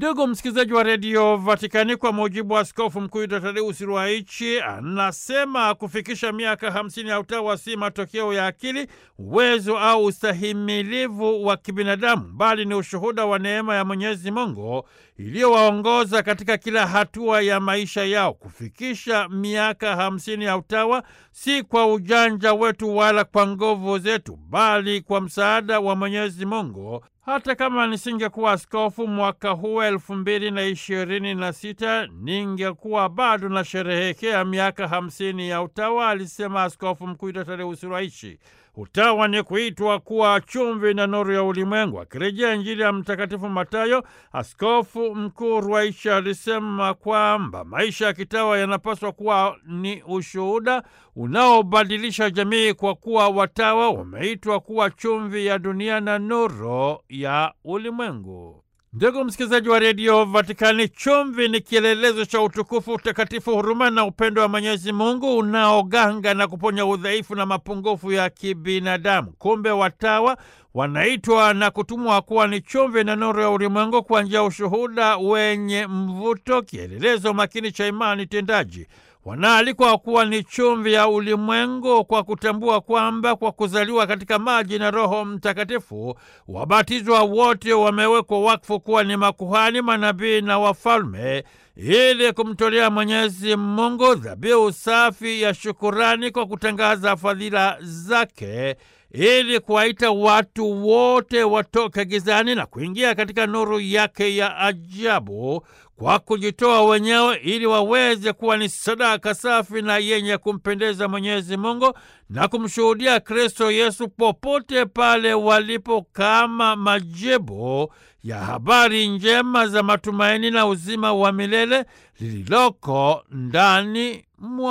Ndugu msikilizaji wa redio Vatikani, kwa mujibu wa askofu mkuu Tadeusi Ruwaichi, anasema kufikisha miaka hamsini ya utawa si matokeo ya akili, uwezo au ustahimilivu wa kibinadamu, bali ni ushuhuda wa neema ya Mwenyezi Mungu iliyowaongoza katika kila hatua ya maisha yao. Kufikisha miaka hamsini ya utawa si kwa ujanja wetu wala kwa nguvu zetu, bali kwa msaada wa Mwenyezi Mungu. Hata kama nisingekuwa askofu mwaka huu elfu mbili na ishirini na sita ningekuwa bado nasherehekea miaka hamsini ya utawa, alisema askofu mkuu Tadeusi Ruwaichi. Utawa ni kuitwa kuwa chumvi na nuru ya ulimwengu. Akirejea Injili ya Mtakatifu Matayo, askofu mkuu Ruwaichi alisema kwamba maisha ya kitawa yanapaswa kuwa ni ushuhuda unaobadilisha jamii, kwa kuwa watawa wameitwa kuwa chumvi ya dunia na nuru ya ulimwengu. Ndugu msikilizaji wa redio Vatikani, chumvi ni kielelezo cha utukufu, utakatifu, huruma na upendo wa Mwenyezi Mungu unaoganga na kuponya udhaifu na mapungufu ya kibinadamu. Kumbe watawa wanaitwa na kutumwa kuwa ni chumvi na nuru ya ulimwengu kwa njia ya ushuhuda wenye mvuto, kielelezo makini cha imani tendaji. Wanaalikwa kuwa ni chumvi ya ulimwengu kwa kutambua kwamba kwa kuzaliwa katika maji na Roho Mtakatifu wabatizwa wote wamewekwa wakfu kuwa ni makuhani, manabii na wafalme, ili kumtolea Mwenyezi Mungu dhabihu safi ya shukurani kwa kutangaza fadhila zake ili kuwaita watu wote watoke gizani na kuingia katika nuru yake ya ajabu kwa kujitoa wenyewe ili waweze kuwa ni sadaka safi na yenye kumpendeza Mwenyezi Mungu na kumshuhudia Kristo Yesu popote pale walipo, kama majibu ya habari njema za matumaini na uzima wa milele lililoko ndani mwa